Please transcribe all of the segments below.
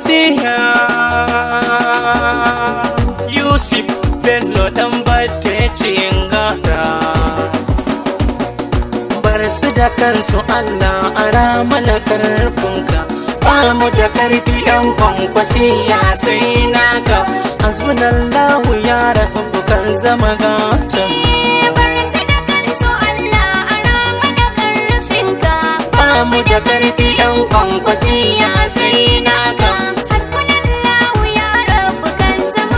kwankwasiya yusuf bello dan batte cingara bar su da kansu allah ara mana karfinka ba mu da karfi yan kwankwasiya sai naka hasbunallahu ya rabu kan zama gatan bar su da kansu Allah ara mana karfinka ba mu da karfi yan kwankwasiya sai naka hasbunallahu ya rabu kan zama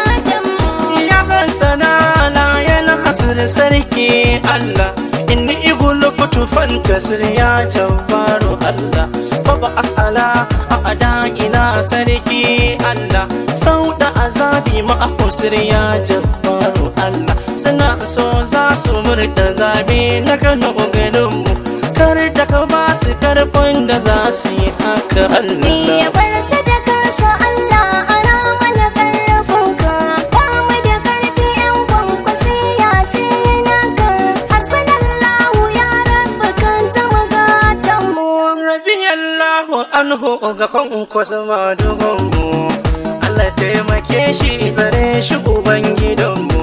gatanmu ya ban sanala yana hasir sarki Allah inni igulu kutu fantasir ya jabbaru Allah baba asala a ada ina sarki Allah sauda azabi ma akusir ya jabbaru Allah suna so za su murda zabe na kano garinmu kar da ka ba su karfin da za su yi haka Allah Ya bar su da kansu Allah ara mana karfinka ba mu da karfi yan kwankwasiya sai naka hasbunallahu ya rabu kan zama gatanmu radiyallahu anhu ga kwankwasa madugunmu Allah taimake shi tsare shi ubangidanmu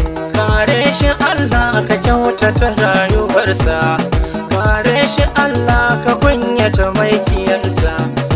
kare shi Allah ka kyautata rayuwarsa kare shi Allah ka kunyata maikiyarsa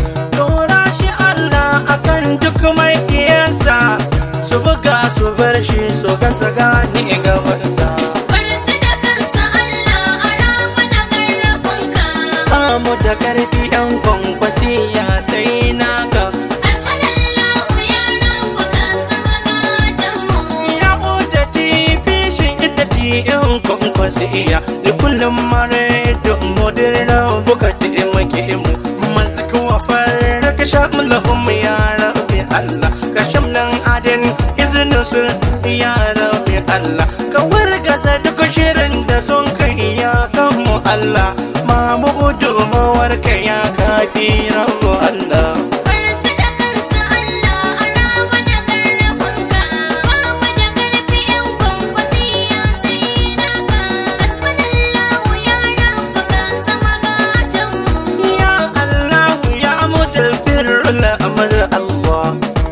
dora shi Allah akan duk maikiyarsa su buga su bar shi su gasa gane gabansa bar su da kansu Allah ara mana karfinka Bamu da karfi yan kwankwasiya sai naka hasbunallahu ya rabu kan zama gatanmu Ya uta tifi shi ita ti yan kwankwasiya Ni kullum mare da moderna buka taimake mu Masu kuwa fara ka sha mulahun ya rabi Allah Ka shamlan adin izinin su ya rabi Allah Ka wargaza duk shirin da sun kai ya kanmu Allah Ma mu gudunmawar ka ya kafi rabu Allah bar su da kansu Allah ara mana karfinka ba mu da karfi yan kwankwasiya sai naka hasbunallahu ya rabu kan zama gatanmu Ya Allah ya mudabbir al'amar Allah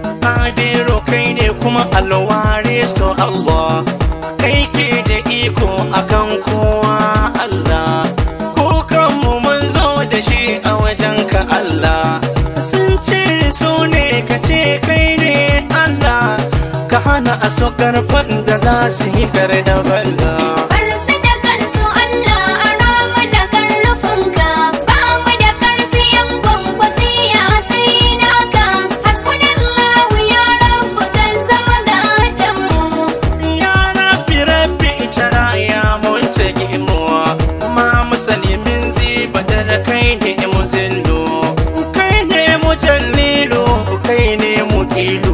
Kadiru kai ne kuma alware so Allah Kai ke da iko akan kowa Allah Kukanmu mun zo da shi a wajenka Allah Sun ce su ne ka ce kai ne Allah Ka hana a so karfan da za su yi kar da balla bar su da kansu Allah ara mana karfinka ba mu da karfi yan kwankwasiya sai naka hasbunallahu ya rabu kan zama gatanmu Ya rabbi rabbi ita raya mun tage imuwa ma musani min ziba da kai ne mu zillu kai ne mu jallilu kai ne mu kilu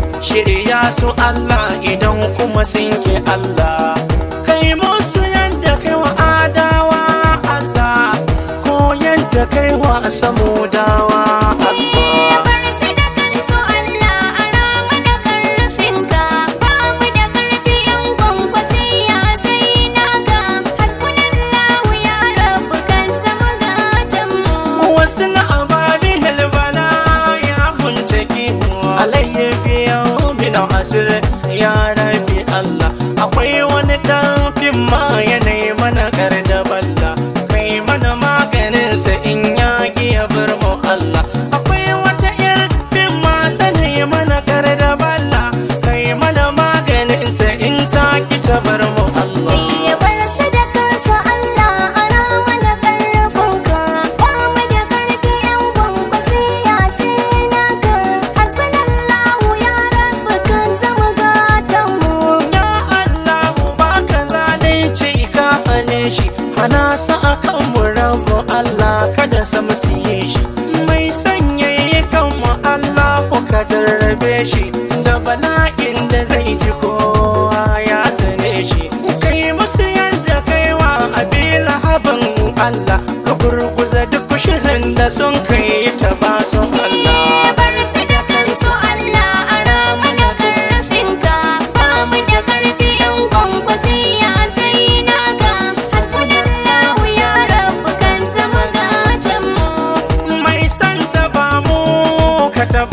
shirya su Allah idan kuma sun ki Allah kai musu yadda kai wa adawa Allah ko yadda kai wa samudawa Allah bar su da kansu Allah ara mana karfinka ba mu da karfi yan kwankwasiya sai naka hasbunallahu ya rabu kan zama gatanmu wasu na abadi halbala ya buncaki alayyafi yau mina asir ya rabi Allah akwai wani dan fim ma yanayi mana kar da balla kai mana maganinsa in ya ya bar mu Allah akwai wata yar fim ma ta ne mana kar da balla kai mana maganinta in ta ki ta bar mu Allah Ya bar su da kansu Allah ara mana karfinka ba mu da karfi yan kwankwasiya sai naka hasbunallahu ya rabu kan zama gatanmu Ya Allah mu baka zalunci ka hane shi hana sa akan mu rabu Allah kada sa mu siye shi mai sanya kan mu Allah ko ka jarrabe shi da bala'in da zai ji kowa ya sane shi kai musu yadda kai wa abila haban Allah ka gurguza duk shirin da sun kai ta ba su Allah Ya bar su da kansu Allah ara mana karfinka ba mu da karfi yan kwankwasiya sai naka hasbunallahu ya rabu kan zama gatanmu mai santa ba mu ka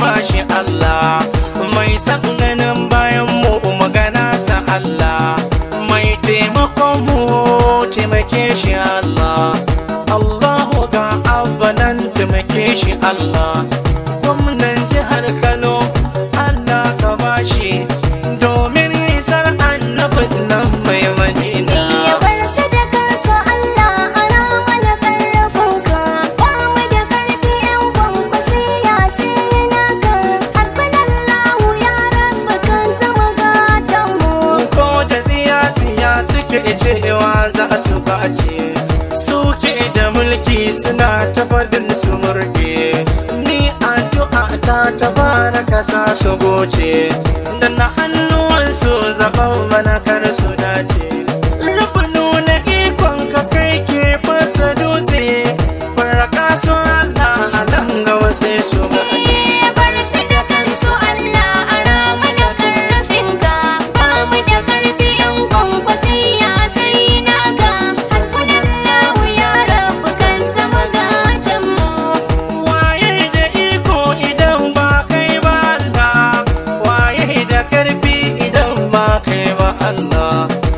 suke cewa za su bace suke da mulki suna ta fadin su murke ni addu'a ta tabaraka sa su goce da na hannuwansu zaɓen mana kar su dace rufe nuna ikon ka kai ke fasa dutse faraka su Allah a nan gaba sai su gane bar su da kansu Allah a rama da karfinka ba mu da karfi yan kwankwasiya sai naka hasbunallahu ya rabu kan zama gatan mu waye da iko idan ba kai ba Allah waye da karfi idan ba kai ba Allah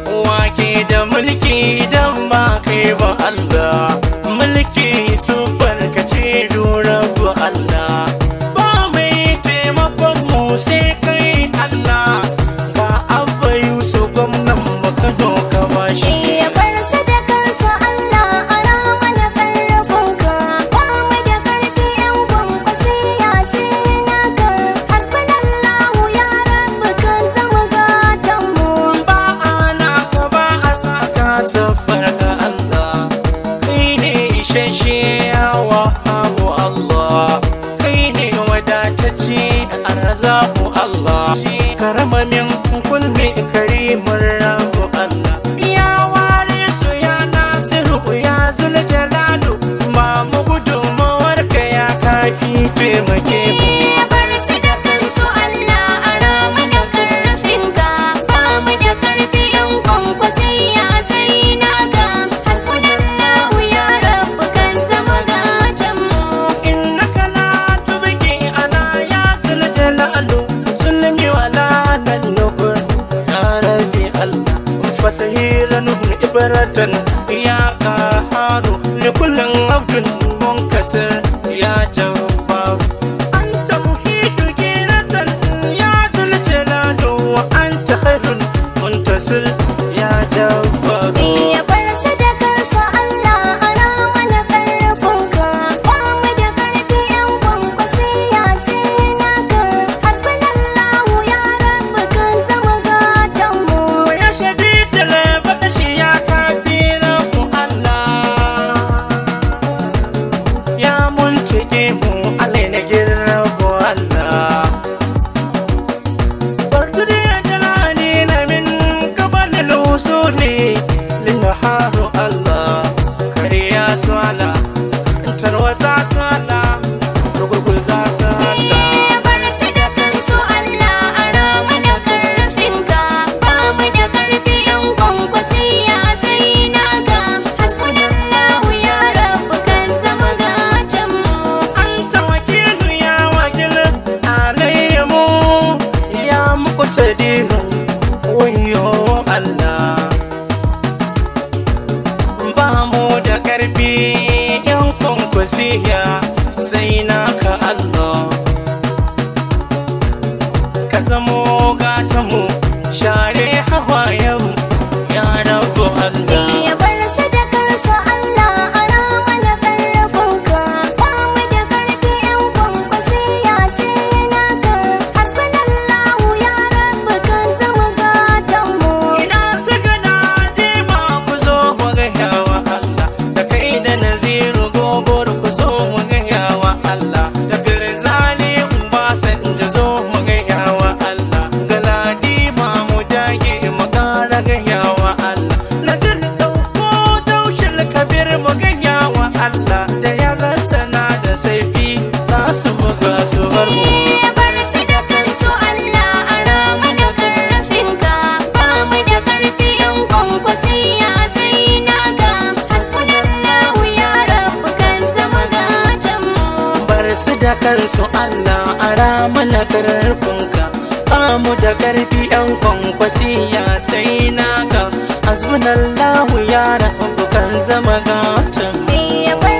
wake da mulki idan ba kai ba Allah mulki su barkace rabu Allah ba mai taimakon mu sai kai Allah ga abba Yusuf gwamnan mu Kano ka bashi Ya bar su da kansu Allah a rama da karfinka ba mu da karfi yan kwankwasiya sai naka hasbunallahu ya rabu kan zama gatan mu ba ana ka ba a saka safar ga Allah kai ne isasshe yawa abu Allah kai ne wadatacce da arzaku Allah karama min kulli karimin rabu Allah ya ware su ya nasiru ya zula jalalu ma mu gudunmawar ka ya kafi taimake mu Ya bar su da kansu Allah a rama da karfinka ba mu da karfi yan kwankwasiya sai naka hasbunallahu ya rabu kan zama gatan mu innaka la tubqi ana ya zul jalalu zulmi wala lan nukur ya rabbi allah fasahiran ibratan ya qaharu li kullin abdun munkasir ya jabbar anta muhitu kiratan ya zul jalalu wa anta khairun muntasir ya jabbar Ya bar su da kansu Allah a rama da karfinka ba mu da karfi yan kwankwasiya sai naka hasbunallahu ya rabu kan zama gatan mu ya shadida labashi ya kafira ku Allah ya muntake mu alai na girra ku Allah Barturi ya jalani na min gaban lusuli linharu Allah kariya sala tarwasa sala rugurguza sala Ya bar su da kansu Allah a rama da karfinka ba mu da karfi yan kwankwasiya sai naka hasbunallahu ya rabu kan zama gatan mu أنت وكيل يا وكيل عليهم يا مقتدر ويو الله ba mu da ƙarfi yan kwankwasiya sai naka Allah ka zamo gatanmu share hawayen ya rabu Allah Ya bar su da kansu Allah a rama da karfinka ba mu da karfi yan kwankwasiya sai naka hasbunallahu ya rabu kan zama gatan mu Ina saka na dima ku zo mu ga yawa Allah da kai da naziru gogor ku zo mu ga yawa Allah da garzali ba san da zo mu ga yawa Allah galadi ma mu dage mu kara ga yawa Allah nazir dauko taushin kabir mu ga yawa Allah da ya ga sana da saifi za su buga su bar mu Ya bar su da kansu Allah a rama da karfinka ba mu da karfi yan kwankwasiya sai naka hasbunallahu ya rabu kan zama gatan mu bar su da kansu Allah ara mana karfinka mu da karfi yan kwankwasiya sai naka hasbunallahu ya rabu kan zama gatan Ya bar